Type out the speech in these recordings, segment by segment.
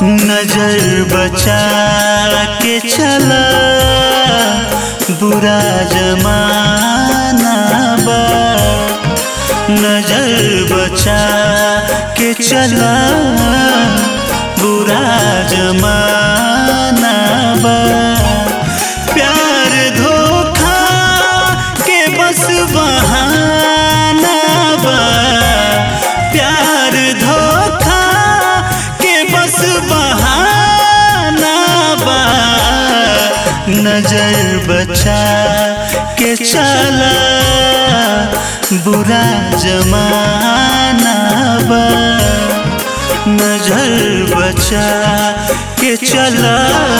नजर बचा के चला बुरा जमाना बा नजर बचा के चला बुरा जमाना बा प्यार धोखा के बस बहाना बा प्यार धोखा के बस बहाना बा नजर बचा के चला बुरा जमाना बा नजर बचा के चला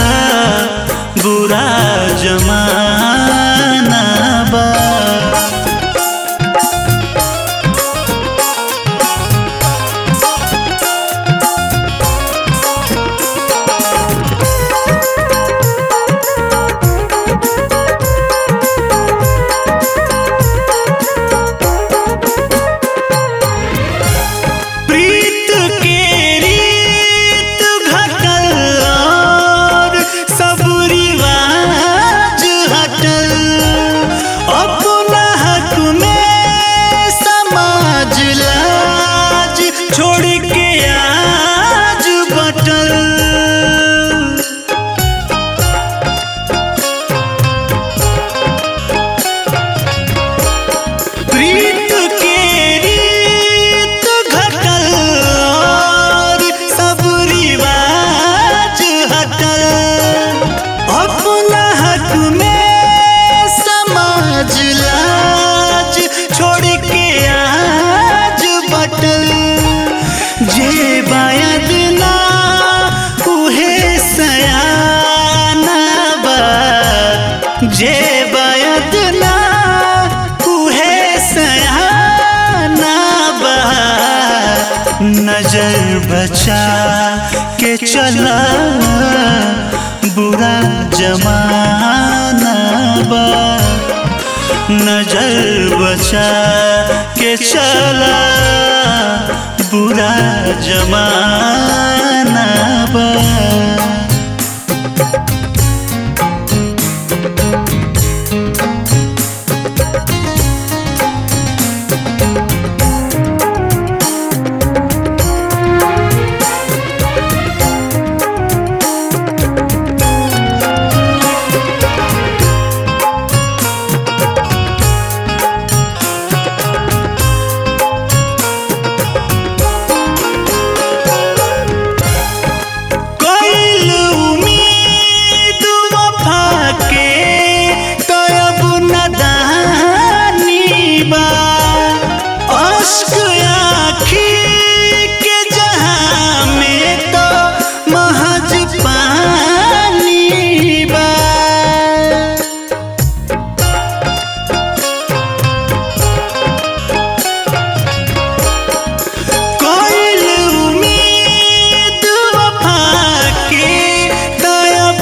बुरा जमाना बा प्रीत के रीत घटल और सब रिवाज हटल अपना हक में समाज लाज छोड़ के आज बटल प्रीत के रीत घटल और सब रिवाज हटल अपना हक में समाज लाज छोड़ के आज बटल जे बायद ना उहे सयाना बा जे बायद ना उहे सयाना बा नजर बचा के चला बुरा जमाना बा नजर बचा के चला बुरा जमाना बा कोइल उम्मीद वफा के तब नदानी बा अश्क आखी के जहां में तो महज पानी बा कोइल उम्मीद वफा के तब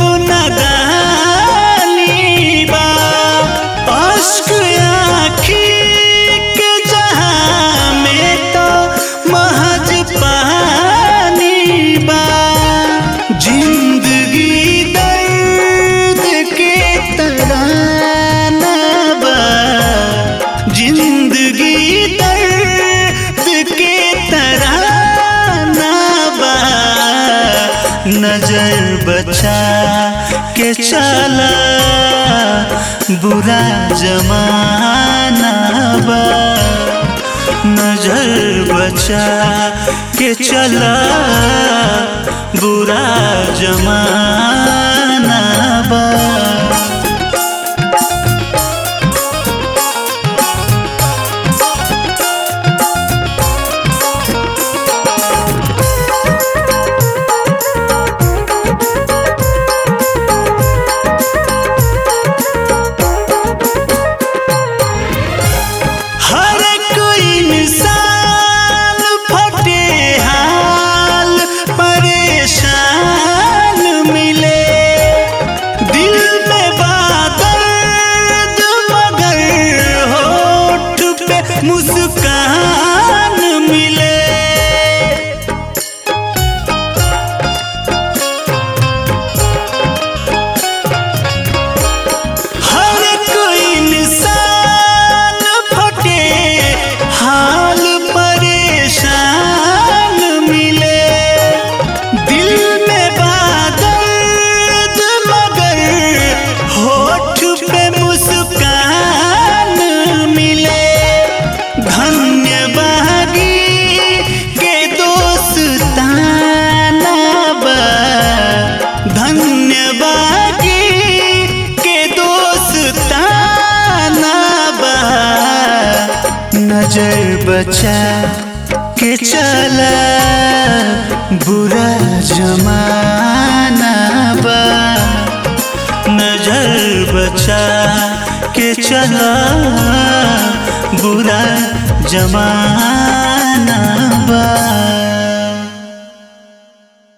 नदानी बा अश्क आखी के जहां में तो महज पानी बा जिंदगी दर्द के तराना बा जिंदगी दर्द के तराना बा नजर बचा के चला बुरा जमाना बा नजर बचा के चला बुरा जमाना बा हर कोई इंसान फटे हाल परेशान मिले दिल नजर बचा के चला बुरा जमाना बा नजर बचा के चला बुरा जमाना बा